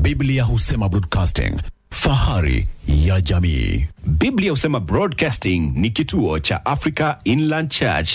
Biblia husema broadcasting, fahari ya jamii. Biblia husema Broadcasting ni kituo cha Africa Inland Church.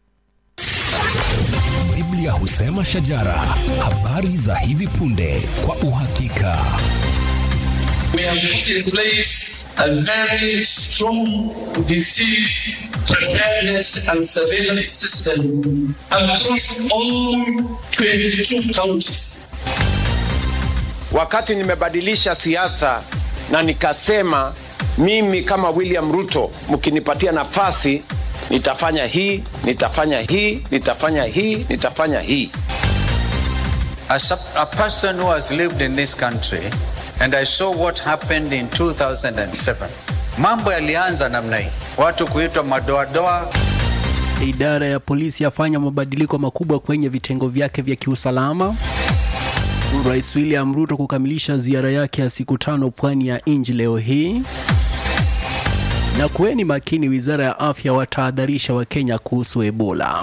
Biblia husema shajara, habari za hivi punde kwa uhakika. We have put in place a very strong disease preparedness and surveillance system across all 22 counties. Wakati nimebadilisha siasa na nikasema mimi kama William Ruto, mkinipatia nafasi nitafanya hii, nitafanya hii, nitafanya hii, nitafanya hii. As a, a person who has lived in this country and I saw what happened in 2007, mambo yalianza namna hii, watu kuitwa madoadoa. Idara ya polisi yafanya mabadiliko makubwa kwenye vitengo vyake vya kiusalama. Rais William Ruto kukamilisha ziara yake ya siku tano pwani ya nchi leo hii. Na kuweni makini, wizara ya afya watahadharisha Wakenya kuhusu Ebola.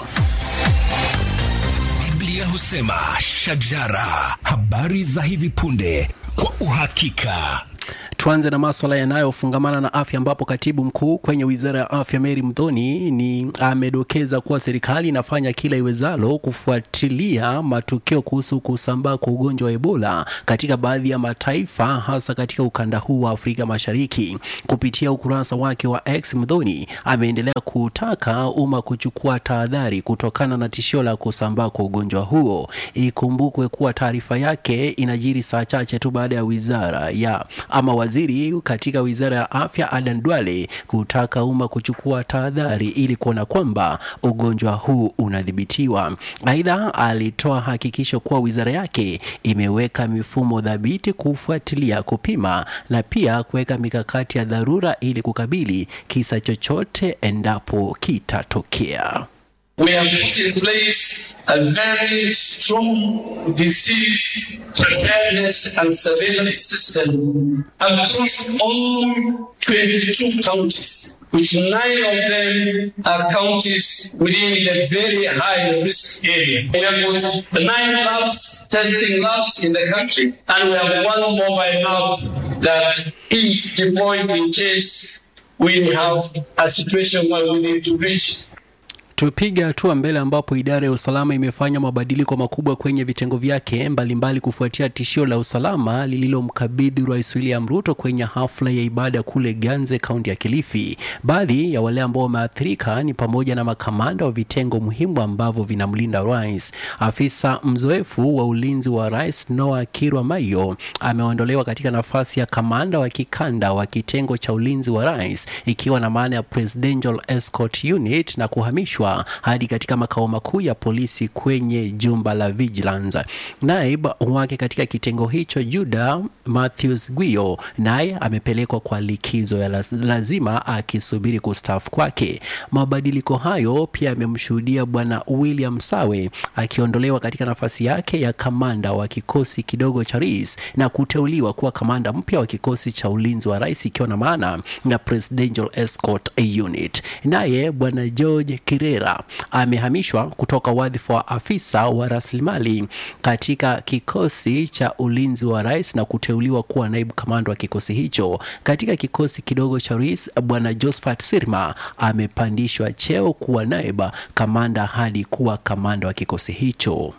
Biblia husema shajara, habari za hivi punde kwa uhakika. Tuanze na maswala yanayofungamana na afya ambapo katibu mkuu kwenye wizara ya afya Mary Mdhoni ni amedokeza kuwa serikali inafanya kila iwezalo kufuatilia matukio kuhusu kusambaa kwa ugonjwa wa Ebola katika baadhi ya mataifa hasa katika ukanda huu wa Afrika Mashariki. Kupitia ukurasa wake wa X, Mdhoni ameendelea kutaka umma kuchukua tahadhari kutokana na tishio la kusambaa kwa ugonjwa huo. Ikumbukwe kuwa taarifa yake inajiri saa chache tu baada ya wizara ya ama waziri katika wizara ya afya Adan Duale kutaka umma kuchukua tahadhari ili kuona kwamba ugonjwa huu unadhibitiwa. Aidha, alitoa hakikisho kuwa wizara yake imeweka mifumo dhabiti kufuatilia, kupima na pia kuweka mikakati ya dharura ili kukabili kisa chochote endapo kitatokea. We have put in place a very strong disease preparedness and surveillance system across all 22 counties, which nine of them are counties within the very high risk area. We have got nine labs, testing labs in the country, and we have one mobile lab that is deployed in case we have a situation where we need to reach Tupiga hatua mbele ambapo idara ya usalama imefanya mabadiliko makubwa kwenye vitengo vyake mbalimbali mbali kufuatia tishio la usalama lililomkabidhi Rais William Ruto kwenye hafla ya ibada kule Ganze, kaunti ya Kilifi. Baadhi ya wale ambao wameathirika ni pamoja na makamanda wa vitengo muhimu ambavyo vinamlinda rais. Afisa mzoefu wa ulinzi wa rais Noah Kirwa Mayo ameondolewa katika nafasi ya kamanda wa kikanda wa kitengo cha ulinzi wa rais, ikiwa na maana ya Presidential Escort Unit na kuhamishwa hadi katika makao makuu ya polisi kwenye jumba la Vigilance. Naib wake katika kitengo hicho Juda Matthews Gwio naye amepelekwa kwa likizo ya laz- lazima akisubiri kustaafu kwake. Mabadiliko hayo pia yamemshuhudia bwana William Sawe akiondolewa katika nafasi yake ya kamanda wa kikosi kidogo cha rais na kuteuliwa kuwa kamanda mpya wa kikosi cha ulinzi wa rais ikiwa na maana na Presidential Escort Unit. Naye bwana George Kirera amehamishwa kutoka wadhifa wa afisa wa rasilimali katika kikosi cha ulinzi wa rais na kuteuliwa kuwa naibu kamanda wa kikosi hicho. Katika kikosi kidogo cha rais, bwana Josephat Sirma amepandishwa cheo kuwa naibu kamanda hadi kuwa kamanda wa kikosi hicho.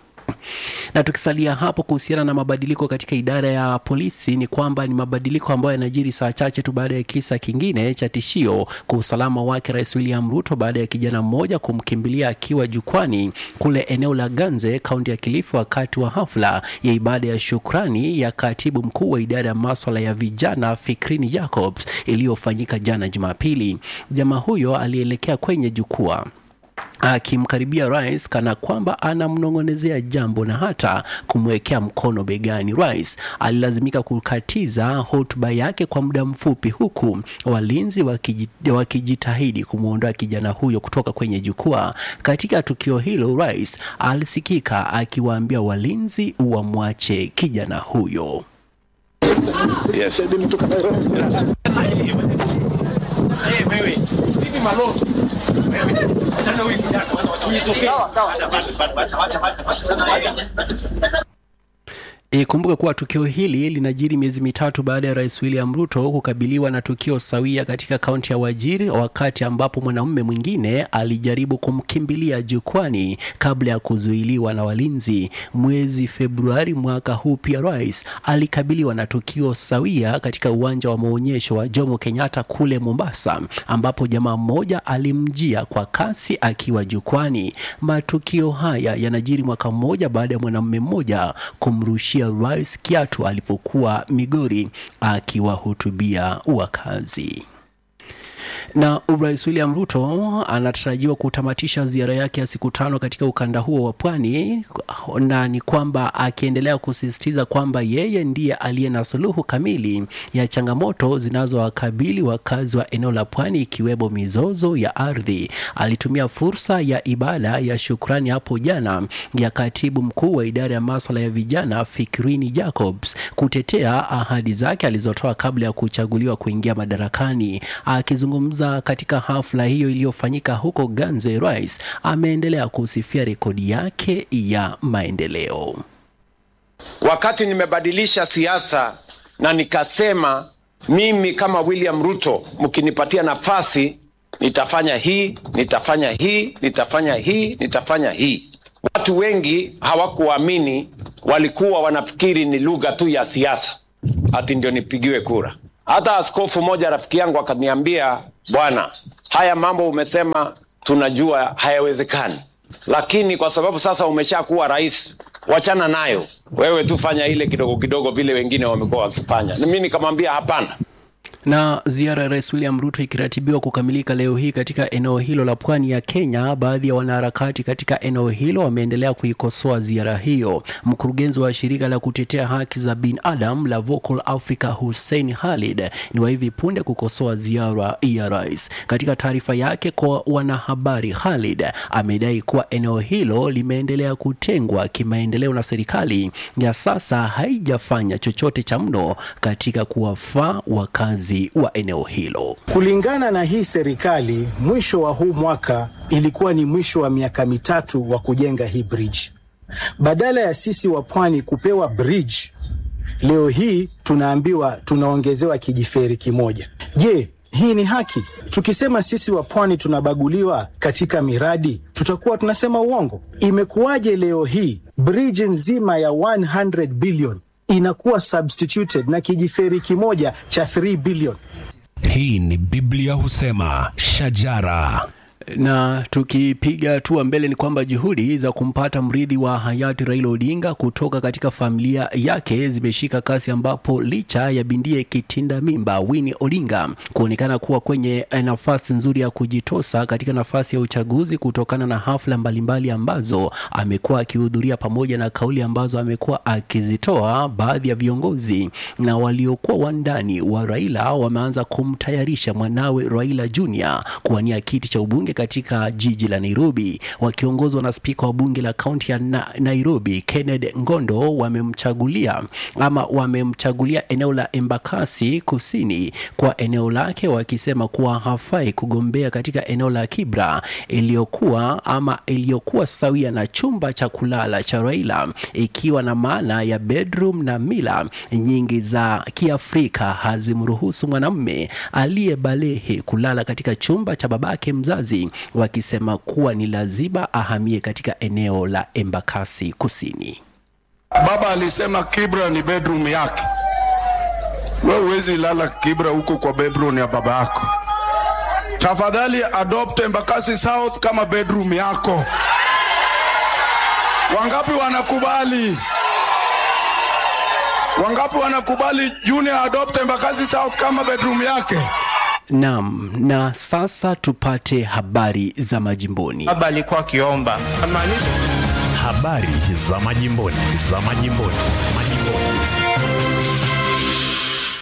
Na tukisalia hapo kuhusiana na mabadiliko katika idara ya polisi, ni kwamba ni mabadiliko ambayo yanajiri saa chache tu baada ya kisa kingine cha tishio kwa usalama wake Rais William Ruto baada ya kijana mmoja kumkimbilia akiwa jukwani kule eneo la Ganze, kaunti ya Kilifi, wakati wa hafla ya ibada ya shukrani ya katibu mkuu wa idara ya maswala ya vijana Fikrini Jacobs iliyofanyika jana Jumapili. Jamaa huyo alielekea kwenye jukwaa akimkaribia rais kana kwamba anamnong'onezea jambo na hata kumwekea mkono begani. Rais alilazimika kukatiza hotuba yake kwa muda mfupi, huku walinzi wakiji- wakijitahidi kumwondoa kijana huyo kutoka kwenye jukwaa. Katika tukio hilo, rais alisikika akiwaambia walinzi wamwache kijana huyo. Yes. Ikumbuke kuwa tukio hili linajiri miezi mitatu baada ya Rais William Ruto kukabiliwa na tukio sawia katika kaunti ya Wajir, wakati ambapo mwanamume mwingine alijaribu kumkimbilia jukwani kabla ya kuzuiliwa na walinzi. Mwezi Februari mwaka huu pia rais alikabiliwa na tukio sawia katika uwanja wa maonyesho wa Jomo Kenyatta kule Mombasa, ambapo jamaa mmoja alimjia kwa kasi akiwa jukwani. Matukio haya yanajiri mwaka mmoja baada ya mwanamume mmoja kumrushia rais kiatu alipokuwa Migori akiwahutubia wakazi na Rais William Ruto anatarajiwa kutamatisha ziara yake ya siku tano katika ukanda huo wa pwani, na ni kwamba akiendelea kusisitiza kwamba yeye ndiye aliye na suluhu kamili ya changamoto zinazowakabili wakazi wa eneo la pwani, ikiwemo mizozo ya ardhi. Alitumia fursa ya ibada ya shukrani hapo jana ya katibu mkuu wa idara ya maswala ya vijana Fikrini Jacobs kutetea ahadi zake alizotoa kabla ya kuchaguliwa kuingia madarakani. Akizungumza katika hafla hiyo iliyofanyika huko Ganze, rais ameendelea kusifia rekodi yake ya maendeleo. Wakati nimebadilisha siasa na nikasema mimi kama William Ruto, mkinipatia nafasi nitafanya hii, nitafanya hii, nitafanya hii, nitafanya hii. Watu wengi hawakuamini, walikuwa wanafikiri ni lugha tu ya siasa, ati ndio nipigiwe kura. Hata askofu moja rafiki yangu akaniambia, bwana, haya mambo umesema tunajua hayawezekani, lakini kwa sababu sasa umeshakuwa rais, wachana nayo, wewe tu fanya ile kidogo kidogo vile wengine wamekuwa wakifanya. Mimi nikamwambia hapana, na ziara ya rais William Ruto ikiratibiwa kukamilika leo hii katika eneo hilo la pwani ya Kenya. Baadhi ya wanaharakati katika eneo hilo wameendelea kuikosoa ziara hiyo. Mkurugenzi wa shirika la kutetea haki za binadamu la Vocal Africa, Hussein Khalid, ni wa hivi punde kukosoa ziara ya rais. Katika taarifa yake kwa wanahabari, Khalid amedai kuwa eneo hilo limeendelea kutengwa kimaendeleo na serikali ya sasa haijafanya chochote cha mno katika kuwafaa wakazi wa eneo hilo. Kulingana na hii serikali, mwisho wa huu mwaka ilikuwa ni mwisho wa miaka mitatu wa kujenga hii bridge. Badala ya sisi wa pwani kupewa bridge, leo hii tunaambiwa tunaongezewa kijiferi kimoja. Je, hii ni haki? Tukisema sisi wa pwani tunabaguliwa katika miradi, tutakuwa tunasema uongo. Imekuwaje leo hii bridge nzima ya 100 billion inakuwa substituted na kijiferi kimoja cha 3 billion. Hii ni Biblia husema shajara na tukipiga hatua mbele ni kwamba juhudi za kumpata mrithi wa hayati Raila Odinga kutoka katika familia yake zimeshika kasi, ambapo licha ya bindie kitinda mimba Winnie Odinga kuonekana kuwa kwenye nafasi nzuri ya kujitosa katika nafasi ya uchaguzi kutokana na hafla mbalimbali ambazo amekuwa akihudhuria pamoja na kauli ambazo amekuwa akizitoa, baadhi ya viongozi na waliokuwa wandani wa Raila wameanza kumtayarisha mwanawe Raila Junior kuwania kiti cha ubunge katika jiji la Nairobi wakiongozwa na spika wa bunge la kaunti ya na Nairobi Kenneth Ngondo wamemchagulia ama wamemchagulia eneo la Embakasi Kusini kwa eneo lake, wakisema kuwa hafai kugombea katika eneo la Kibra iliyokuwa ama iliyokuwa sawia na chumba cha kulala cha Raila, ikiwa na maana ya bedroom na mila nyingi za Kiafrika hazimruhusu mwanamume aliyebalehe kulala katika chumba cha babake mzazi wakisema kuwa ni lazima ahamie katika eneo la Embakasi Kusini. Baba alisema Kibra ni bedroom yake. Wewe huwezi lala Kibra huko kwa bedroom ya baba yako. Tafadhali adopt Embakasi South kama bedroom yako. Wangapi wanakubali? Wangapi wanakubali Junior adopt Embakasi South kama bedroom yake? Naam, na sasa tupate habari za majimboni. Baba alikuwa akiomba amaanisha Habari za majimboni, za majimboni, majimboni.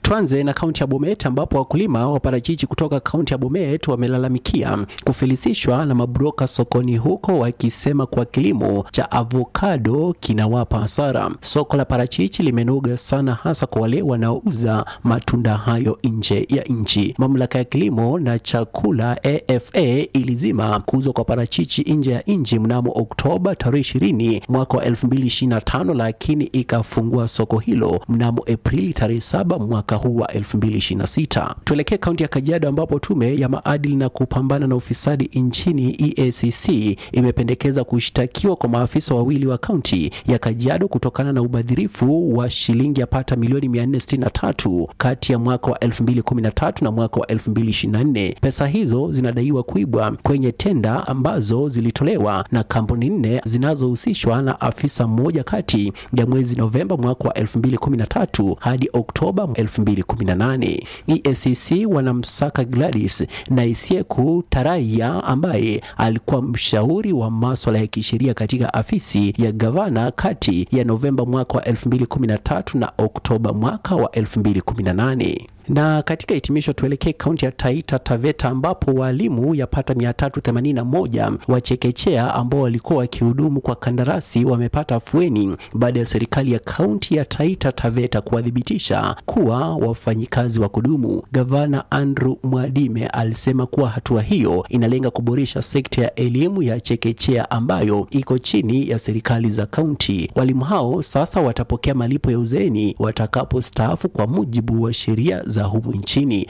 Tuanze na kaunti ya Bomet ambapo wakulima wa parachichi kutoka kaunti ya Bomet wamelalamikia kufilisishwa na mabroka sokoni huko, wakisema kuwa kilimo cha avokado kinawapa hasara. Soko la parachichi limenoga sana, hasa kwa wale wanaouza matunda hayo nje ya nchi. Mamlaka ya kilimo na chakula AFA ilizima kuuzwa kwa parachichi nje ya nchi mnamo Oktoba tarehe 20 mwaka wa 2025, lakini ikafungua soko hilo mnamo Aprili tarehe 7 mwaka huu wa 2026. Tuelekee kaunti ya Kajiado ambapo tume ya maadili na kupambana na ufisadi nchini EACC imependekeza kushtakiwa kwa maafisa wawili wa kaunti ya Kajiado kutokana na ubadhirifu wa shilingi yapata milioni 463 kati ya mwaka wa 2013 na mwaka wa 2024. Pesa hizo zinadaiwa kuibwa kwenye tenda ambazo zilitolewa na kampuni nne zinazohusishwa na afisa mmoja kati ya mwezi Novemba mwaka wa 2013 hadi Oktoba 2018. EACC wanamsaka Gladys Naisieku Taraya ambaye alikuwa mshauri wa maswala ya kisheria katika afisi ya gavana kati ya Novemba mwaka wa 2013 na Oktoba mwaka wa 2018 na katika hitimisho tuelekee kaunti ya Taita Taveta ambapo walimu yapata 381 wa chekechea ambao walikuwa wakihudumu kwa kandarasi wamepata afueni baada ya serikali ya kaunti ya Taita Taveta kuwathibitisha kuwa wafanyikazi wa kudumu. Gavana Andrew Mwadime alisema kuwa hatua hiyo inalenga kuboresha sekta ya elimu ya chekechea ambayo iko chini ya serikali za kaunti. Walimu hao sasa watapokea malipo ya uzeeni watakapostaafu kwa mujibu wa sheria za humu nchini.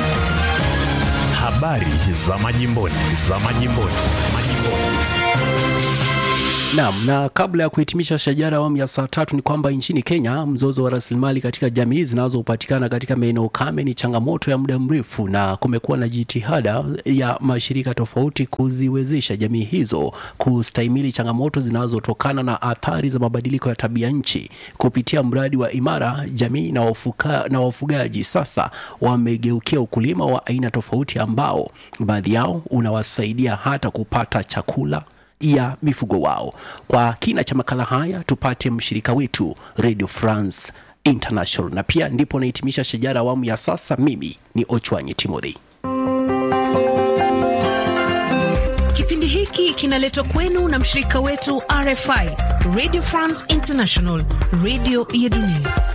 Habari za majimboni, za majimboni, majimboni. Naam, na kabla ya kuhitimisha shajara awamu ya saa tatu ni kwamba nchini Kenya mzozo wa rasilimali katika jamii zinazopatikana katika maeneo kame ni changamoto ya muda mrefu, na kumekuwa na jitihada ya mashirika tofauti kuziwezesha jamii hizo kustahimili changamoto zinazotokana na athari za mabadiliko ya tabia nchi. Kupitia mradi wa Imara, jamii na, wafuka, na wafugaji sasa wamegeukia ukulima wa aina tofauti ambao baadhi yao unawasaidia hata kupata chakula ya mifugo wao. Kwa kina cha makala haya tupate mshirika wetu Radio France International, na pia ndipo nahitimisha shajara awamu ya sasa. Mimi ni Ochwanyi Timothy. Kipindi hiki kinaletwa kwenu na mshirika wetu RFI Radio France International, radio ya dunia.